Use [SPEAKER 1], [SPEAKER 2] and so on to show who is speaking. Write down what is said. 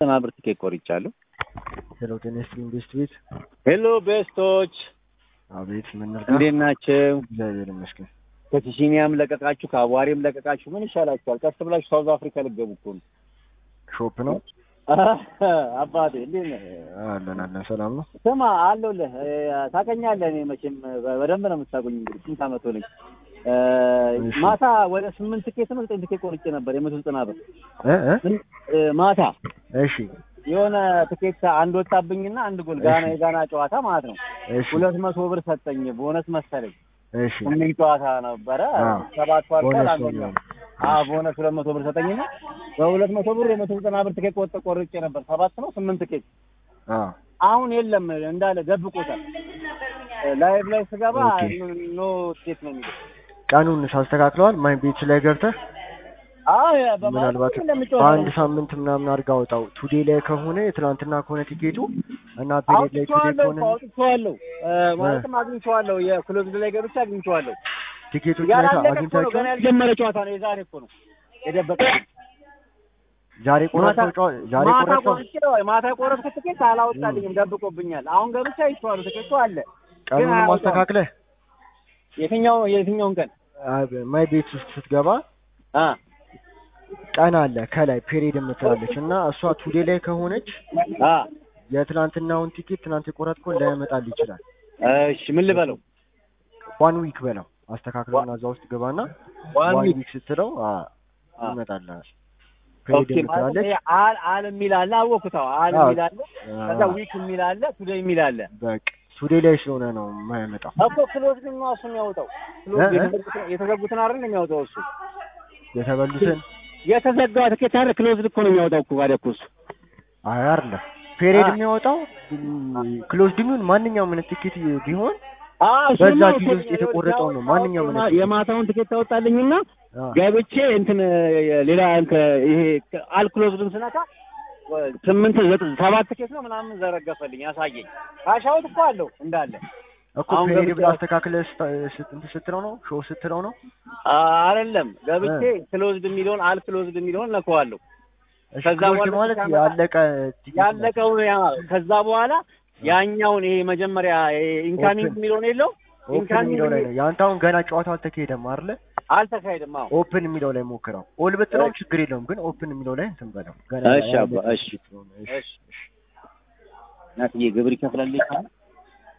[SPEAKER 1] ዘጠና ብር ትኬት ቆርጫለሁ።
[SPEAKER 2] ሄሎ ጤና ይስጥልኝ ቤስት ቤት።
[SPEAKER 1] ሄሎ ቤስቶች
[SPEAKER 2] አቤት ምን ነርጋ?
[SPEAKER 1] እንዴት ናቸው?
[SPEAKER 2] እግዚአብሔር ይመስገን።
[SPEAKER 1] ከሲሲኒያም ለቀቃችሁ፣ ከአቧሬም ለቀቃችሁ። ምን ይሻላችኋል? ቀስ ብላችሁ ሳውዝ አፍሪካ ልገቡ እኮ ነው።
[SPEAKER 2] ሾፕ ነው
[SPEAKER 1] አባቴ እንዴት ነህ?
[SPEAKER 2] አለን አለን። ሰላም ነው።
[SPEAKER 1] ስማ አለሁልህ። ታውቀኛለህ። እኔ መቼም በደንብ ነው የምታውቁኝ። እንግዲህ ስንት ዓመት ሆነኝ።
[SPEAKER 2] እሺ።
[SPEAKER 1] ማታ ወደ ስምንት ትኬት ነው ዘጠኝ ትኬት ቆርጬ ነበር የመቶ ዘጠና ብር
[SPEAKER 2] እ እ
[SPEAKER 1] ማታ
[SPEAKER 2] እሺ
[SPEAKER 1] የሆነ ትኬት አንድ ወጣብኝና አንድ ጎል ጋና
[SPEAKER 2] እሺ።
[SPEAKER 1] የጋና ጨዋታ ማለት ነው
[SPEAKER 2] እሺ
[SPEAKER 1] ሁለት መቶ ብር ሰጠኝ። ቦነስ መሰለኝ
[SPEAKER 2] እሺ
[SPEAKER 1] ስምንት ጨዋታ ነበረ
[SPEAKER 2] አዎ።
[SPEAKER 1] ሰባት ኳርተር
[SPEAKER 2] ቦነስ ነው
[SPEAKER 1] አንደኛው
[SPEAKER 2] የሚሆነው።
[SPEAKER 1] አዎ ቦነስ ሁለት መቶ ብር ሰጠኝና በሁለት መቶ ብር የመቶ ዘጠና ብር ትኬት ቆርጬ ቆርጬ ነበር ሰባት ነው ስምንት ትኬት
[SPEAKER 2] አ
[SPEAKER 1] አሁን የለም እንዳለ ደብቆታል። ላይቭ ላይ ስገባ
[SPEAKER 2] ኦኬ።
[SPEAKER 1] ኖ ትኬት ነው የሚለው።
[SPEAKER 2] ቀኑን ሳስተካክለዋል ማይ ቤት ላይ ገብተህ
[SPEAKER 1] አዎ
[SPEAKER 2] ምናልባት በአንድ ሳምንት ምናምን አድርጋ አውጣው። ቱዴ ላይ ከሆነ የትናንትና ከሆነ ቲኬቱ እና ፔሬድ ላይ ቱዴ
[SPEAKER 1] አውጥቼዋለሁ
[SPEAKER 2] ከሆነ
[SPEAKER 1] እኮ አውጥቼዋለሁ እ ማለትም አግኝቼዋለሁ የክሎዝድ ላይ ገብቼ አግኝቼዋለሁ።
[SPEAKER 2] ቲኬቶች ላይ
[SPEAKER 1] ያላለቀ እኮ ነው
[SPEAKER 2] አግኝታቸው
[SPEAKER 1] ገና ያልጀመረ ጨዋታ ነው የዛሬ እኮ ነው የደበቀ
[SPEAKER 2] ዛሬ ቆረጥከው ጨዋ- ዛሬ
[SPEAKER 1] ማታ
[SPEAKER 2] ቆረጥከው
[SPEAKER 1] ቆርጬ ማታ የቆረጥኩት ትኬት አላወጣልኝም ደብቆብኛል። አሁን ገብቼ አይቼዋለሁ ትኬቱ አለ።
[SPEAKER 2] ቀኑንም
[SPEAKER 1] አያወጣም።
[SPEAKER 2] አስተካክለህ
[SPEAKER 1] የትኛው የትኛውን ቀን
[SPEAKER 2] አ- ማይ ቤት ውስጥ ስትገባ
[SPEAKER 1] አ
[SPEAKER 2] ቀን አለ ከላይ ፔሪድ የምትላለች እና እሷ ቱዴ ላይ ከሆነች
[SPEAKER 1] አ
[SPEAKER 2] የትናንትናውን ቲኬት ትናንት የቆረጥከው ላያመጣል ይችላል።
[SPEAKER 1] እሺ ምን ልበለው?
[SPEAKER 2] ዋን ዊክ በለው አስተካክለውና እዛ ውስጥ ገባና
[SPEAKER 1] ዋን
[SPEAKER 2] ዋን
[SPEAKER 1] ዊክ
[SPEAKER 2] ዊክ ስትለው አ
[SPEAKER 1] አ
[SPEAKER 2] ይመጣልሃል። ፔሪድ
[SPEAKER 1] ኦኬ ማለት
[SPEAKER 2] የምትላለች
[SPEAKER 1] ይሄ አል አል የሚል አለ አወኩት። አዎ አል
[SPEAKER 2] አዎ።
[SPEAKER 1] የሚል አለ ከዛ ዊክ የሚል አለ ቱዴይ የሚል አለ
[SPEAKER 2] በቃ ቱዴ ላይ ስለሆነ ነው የማያመጣው።
[SPEAKER 1] እኮ ክሎዝ ግን ነው እሱ የሚያወጣው ክሎዝ
[SPEAKER 2] እ?
[SPEAKER 1] የተዘጉትን- የተዘጉትን አይደል የሚያወጣው እሱ
[SPEAKER 2] የተበሉትን
[SPEAKER 1] የተዘጋ ትኬት አይደል ክሎዝ እኮ ነው የሚያወጣው እኮ ታዲያ እኮ እሱ
[SPEAKER 2] አይ አይደለም ፔሪድ
[SPEAKER 1] አ።
[SPEAKER 2] የሚያወጣው ክሎዝድ የሚሆን ማንኛውም አይነት ቲኬት ቢሆን
[SPEAKER 1] አዎ እሱማ
[SPEAKER 2] በዛ
[SPEAKER 1] እኮ
[SPEAKER 2] ጊዜ ውስጥ የተቆረጠው ነው ማንኛውም
[SPEAKER 1] የማ-
[SPEAKER 2] አይነት
[SPEAKER 1] የማታውን ትኬት ታወጣልኝና
[SPEAKER 2] አ፣
[SPEAKER 1] ገብቼ እንትን ሌላ እንትን ይሄ አልክሎዝድን ስነካ ስምንት ዘጠኝ ሰባት ትኬት ነው ምናምን ዘረገፈልኝ ያሳየኝ ካሻውት እኮ አለው እንዳለ
[SPEAKER 2] እኮ
[SPEAKER 1] አሁን
[SPEAKER 2] ፔሪድ
[SPEAKER 1] ገብቼ-
[SPEAKER 2] ብለህ አስተካክለህ ስታ- ስት- እንትን ስትለው ነው ሾው ስትለው ነው
[SPEAKER 1] አይደለም ገብቼ ክሎዝድ የሚለውን አልክሎዝድ የሚለውን ነከዋለሁ
[SPEAKER 2] እሺ
[SPEAKER 1] ከዛ
[SPEAKER 2] ክሎዝድ
[SPEAKER 1] በኋላ
[SPEAKER 2] ማለት
[SPEAKER 1] ሲያመጣ-
[SPEAKER 2] ያለቀ ቲኬት ነው።
[SPEAKER 1] ያለቀውን ያ ከዛ በኋላ ያኛውን ይሄ መጀመሪያ ኢንካሚንግ
[SPEAKER 2] ኦፕን።
[SPEAKER 1] የሚለውን የለው
[SPEAKER 2] ኦፕን
[SPEAKER 1] ኢንካሚንግ
[SPEAKER 2] የሚለው ላይ ነው ያንተ አሁን ገና ጨዋታው አልተካሄደም አይደለ
[SPEAKER 1] አልተካሄድም። አዎ
[SPEAKER 2] ኦፕን የሚለው ላይ ሞክረው ኦል ብትለው ችግር የለውም ግን ኦፕን የሚለው ላይ እንትን በለው ገና
[SPEAKER 1] እሺ አባ፣
[SPEAKER 2] ያለቀ
[SPEAKER 1] እሺ።
[SPEAKER 2] ቲኬት ስለሆነ፣ እሺ
[SPEAKER 1] እሺ ናትዬ ግብር ይከፍላል ካለ